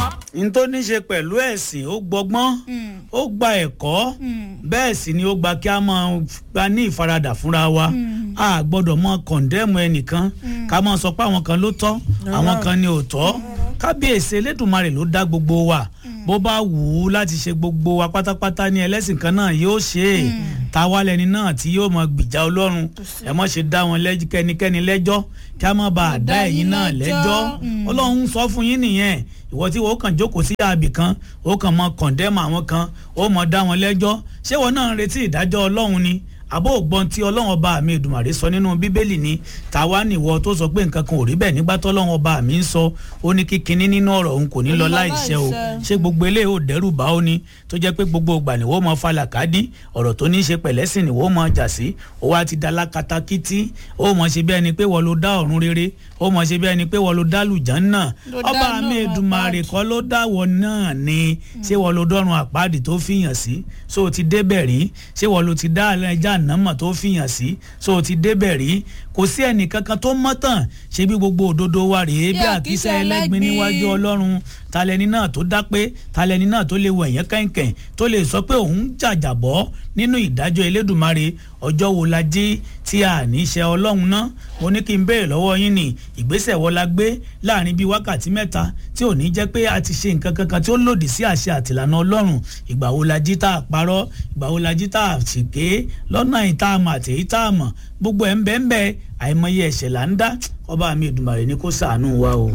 n tó ní ṣe pẹ̀lú ẹ̀sìn ó gbọ́gbọ́n ó gba ẹ̀kọ́ bẹ́ẹ̀ sì ni ó gba kí a máa gba ní ìfaradà fúnra wa a gbọ́dọ̀ mọ kọ̀ǹdẹ́mù ẹnìkan ká máa sọ pé àwọn kan ló tọ́ àwọn kan ni ò tọ́ kábíyèsí elédùnmarè ló dá gbogbo wa bó bá wù ú láti ṣe gbogbo wa pátápátá ní ẹlẹ́sìn kan náà yóò ṣe é táwa lẹni náà tí yóò mọ gbìjà ọlọ́run ẹ mọ̀ ṣe dá wọn kẹ́nikẹ́ni lẹ́jọ́ kí a má bàa dá ẹ̀yin náà lẹ́jọ́ ọlọ́run sọ fún yín nìyẹn ìwọ tí wọ́n kàn jókòó sí àbì kan ó kàn mọ kọ̀ǹdẹ́mù àwọn kan ó mọ dá wọn lẹ́jọ́ ṣé wọn náà ń retí ìdájọ́ ọlọ́run ni àbó ògbọ́n tí ọlọ́run ọba mi Èdùmàrè sọ nínú bíbélì ni tàwa nìwọ tó sọ pé nǹkan kan ò rí bẹ́ẹ̀ nígbà tó ọlọ́run ọba mi ń sọ ó ní kí kinní nínú ọ̀rọ̀ òun kò ní lọ láìṣẹ o ṣé gbogbo eléyìí ò dẹ́rù bá ó ní tó jẹ́ pé gbogbo ìgbà ni wọ́n mọ falàkádì ọ̀rọ̀ tó ní í ṣe pẹ̀lẹ́sìn ni wọ́n mọ jà sí ó wá ti dala katakítí ó mọ ṣe bí ẹni pé wọ́n ló dá ọ̀run rere ó mọ ṣe bí ẹni pé wọ́n ló dá lùján náà ọba mi Èdùmàrè kọ́ ló dáwọ́ náà ni ṣé wọ́n ló dọ́run àpáàdì tó fìyàn sí so o ti débẹ̀ rí ṣé wọ́n ló ti dá ẹja ànámọ̀ tó fìyàn sí so o ti débẹ̀ rí kò sí ẹnì kankan tó mọ́ tàn ṣé bí gbogbo òdodo wa rèé bí àkísà ẹlẹ́gbin níwájú ọlọ́run talẹni náà tó dá pé talẹni náà tó lè wọ ẹ̀yẹ́ kẹ̀kẹ́ tó lè sọ pé òun jàjàbọ́ nínú ìdájọ́ elédùnmarè ọjọ́ wo la jí tí a ní í ṣe ọlọ́run náà mo ní kí n béèrè lọ́wọ́ yín ní ìgbésẹ̀ wo la gbé láàrin bíi wákàtí mẹ́ta tí ò ní jẹ́ pé a ti ṣe nǹkan kankan tí ó lòdì sí àṣẹ àtìlànà ọlọ́run ìgbà wo la jí tá a parọ́ ìgbà wo la jí tá a ṣèké lọ́nà ìta àmọ̀ àti èyí tá a mọ̀ gbogbo ẹ̀ ń bẹ́ẹ̀ ń bẹ́ẹ̀ àìmọye ẹ̀ṣẹ̀ là ń dá ọba mi Èdùmàrè ní kó ṣàánú wa o.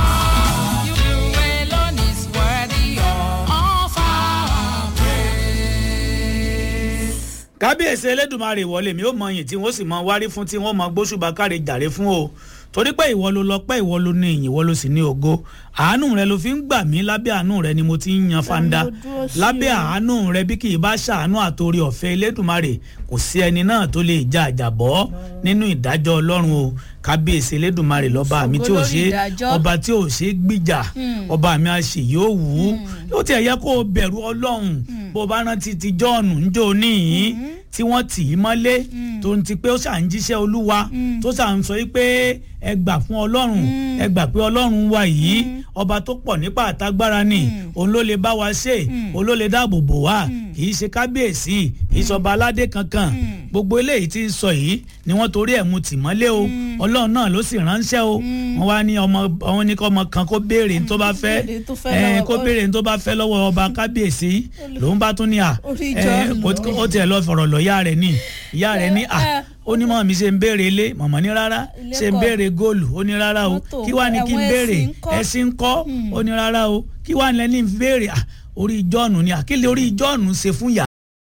kábíyèsí elédùnmarè ìwọlé mi ó mọ yìn tí wọ́n sì mọ wárí fún tí wọ́n mọ gbóṣùbà káre jàre fún o torí pé ìwọ ló lọ pé ìwọ ló ní ìyìn ìwọ ló sì ní ògo àánú rẹ ló fi ń gbà mí lábẹ́ àánú rẹ ni mo ti ń yan fanda lábẹ́ àánú rẹ bí kì í bá ṣàánú àtòrí ọ̀fẹ́ elédùnmarè kò sí ẹni náà tó lè jà àjàbọ́ nínú ìdájọ́ ọlọ́run o kábíyèsí elédùnmarè lọ́ba mi tí ò ṣe ọba tí ò ṣe gbìjà ọba mi àṣẹ yóò wù ú yóò tiẹ̀ yẹ kó o bẹ̀rù ọlọ́run bó o bá rántí ti jọ́ọ̀nù ńjọ́ níyìn tí wọ́n tì í mọ́lé tó ń ti pé ó ṣà ń jíṣẹ́ olúwa tó ṣà ń sọ yìí pé ẹ gbà fún ọlọ́run ẹ gbà pé ọlọ́run wa yìí ọba tó pọ̀ nípa àtagbára ni òun ló lè bá wa ṣe òun ló lè dáàbò bò wá kì í ṣe kábíyèsí kì í sọba aládé kankan gbogbo eléyìí tí ń sọ yìí ni wọ́n torí ẹ̀ mu tì mọ́lé o ọlọ́run náà ló sì ránṣẹ́ o wọ́n wá ní ọmọ àwọn ní kọ́ ọmọ kan kó béèrè ní tó bá fẹ́ ẹ kó béèrè ní tó bá fẹ́ lọ́wọ́ ọba kábíyèsí lòun bá tún ní à ẹ ó tiẹ̀ lọ fọ̀rọ̀ lọ ìyá rẹ̀ ní ìyá rẹ̀ ní à ó ní mọ̀ mi ṣe ń béèrè ilé mọ̀mọ́ ní rárá ṣe ń béèrè góòlù ó ní rárá o kí wàá ní kí n béèrè ẹṣin ń kọ́ ó ní rárá o kí wàá ní lẹ́ni béèrè orí jọ́ọ̀nù ni àkílẹ̀ orí jọ́ọ̀nù ṣe fún yà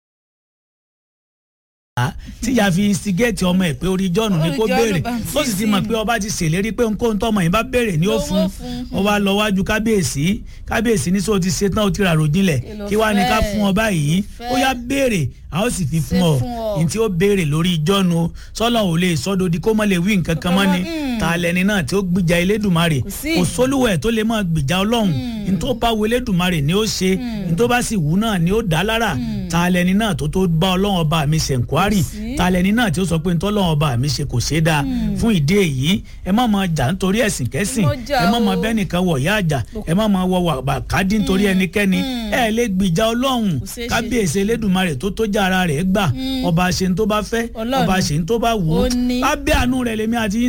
tí ìyá fi instigate ọmọ ẹ pé orí jọ́ọ̀nù ni kó béèrè tó sì ti mọ̀ pé ọba ti ṣèlérí pé nǹkan tọmọ yìí bá béèrè ni ó fún ọ wá lọ wájú kábíyèsí kábíyèsí ní sọ ti ṣe tán ó ti ràrò jinlẹ̀ kí wàá ní ká fún ọba yìí ó yá béèrè a ó sì fi fún ọ ní tí ó béèrè lórí jọ́ọ̀nù sọ́lá ò lè sọ́dọ̀dí kó mọ̀ lè wí nǹkan kan mọ́ ni ta lẹni náà tí ó gbìjà elédùnmarè kò sólúwẹ̀ tó lè máa gbìjà ọlọ́run ní tó bá wo elédùnmarè ni ó ṣe ní tó bá sì wù náà ni ó dá lára ta lẹni náà tó tó bá ọlọ́run ọba mi ṣe nkwari ta lẹni náà tí ó sọ pé ní tọ́lọ́run ọba mi ṣe kò ṣe dáa fún ìdí èyí ẹ má máa jà nítorí ẹ̀sìn kẹ́sìn ẹ má máa bẹ́ẹ̀ nìkan wọ̀ yá àjà ẹ má máa wọ wàkàdí nítorí ẹnikẹ́ni ẹ lè gbìjà ọlọ́run kábíyèsí elédùnmarè tó tó já ara rẹ̀ gbà ọba ṣe ń tó bá fẹ́ ọba ṣe ń tó bá wù ú lábẹ́ àánú rẹ̀ lèmi àti